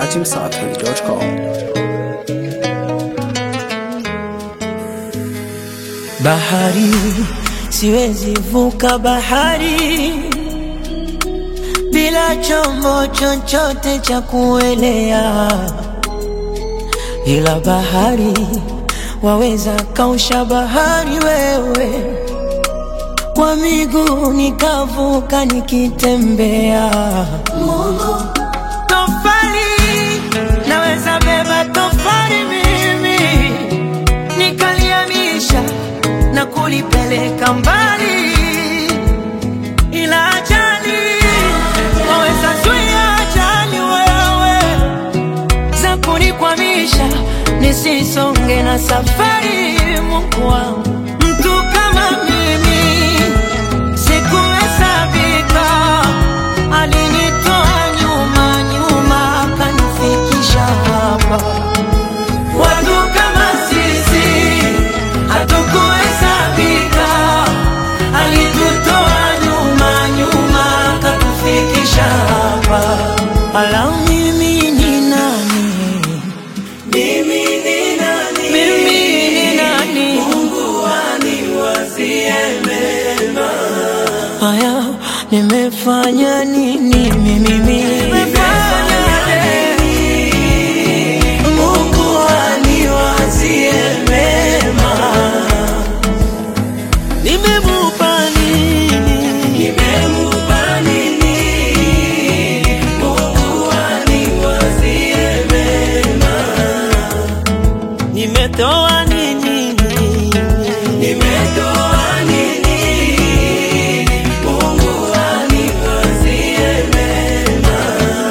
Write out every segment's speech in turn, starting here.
dachimsafi.com. Bahari siwezi vuka bahari bila chombo chochote cha kuelea, ila bahari waweza kausha bahari wewe, kwa miguu nikavuka nikitembea. Tofali naweza beba tofali mimi nikaliamisha na kulipeleka mbali, ila ajali waweza zuia ajali wewe za kunikwamisha nisisonge na safari. Mungu wangu, mtu kama mimi sikuhesabika, alinitoa nyuma nyuma akanifikisha hapa. Watu kama sisi hatukuhesabika, alitutoa nyuma nyuma akatufikisha hapa. Ala, mimi ni nani? Mimi ni nani? Mimi ni nani? Mungu aniwazie mema. Haya, nimefanya nini mimi? Nimefanya nini? Mungu aniwazie mema. Nimemupa nini? Nimemupa nini? Mungu aniwazie mema. Nimetoa nini? Nimetoa nini? Mungu aniwazie mema.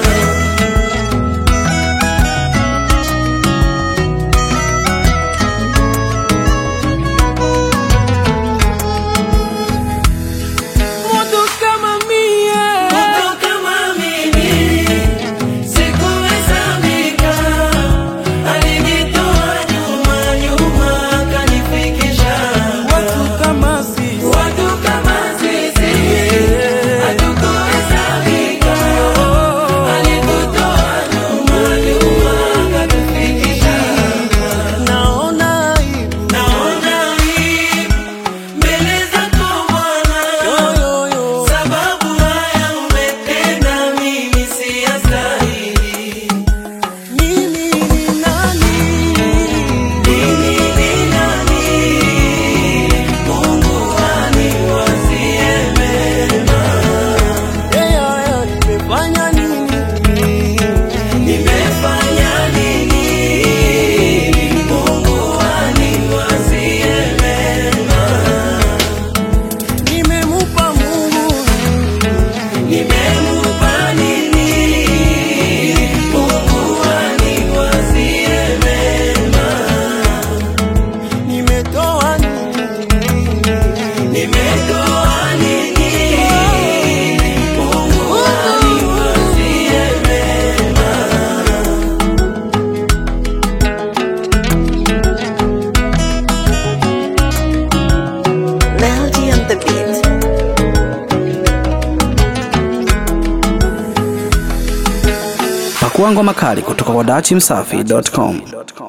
Mtu kama mie, mtu kama mimi, sikuhesabika, alinitoa nyuma nyuma akanifikisha. Watu kama sisi, watu kama sisi, hatukuhesabika, alitutoa nyuma nyuma akatufikisha. Naona aibu, naona aibu mbele zako Bwana, sababu haya umetenda, mimi siyastahili. Mimi ni nani? Mimi ni nani? Mungu aniwazie mema. Nimefanya nini? Nimefanya nini? Mungu aniwazie mema. Nimemupa Mungu, nimemupa nini? Mungu aniwazie mema. Nimetoa nini? Nimetoa nini? Mungu aniwazie mema. Melody on the beat. Pakua ngoma kali kutoka kwa dachimsafi.com.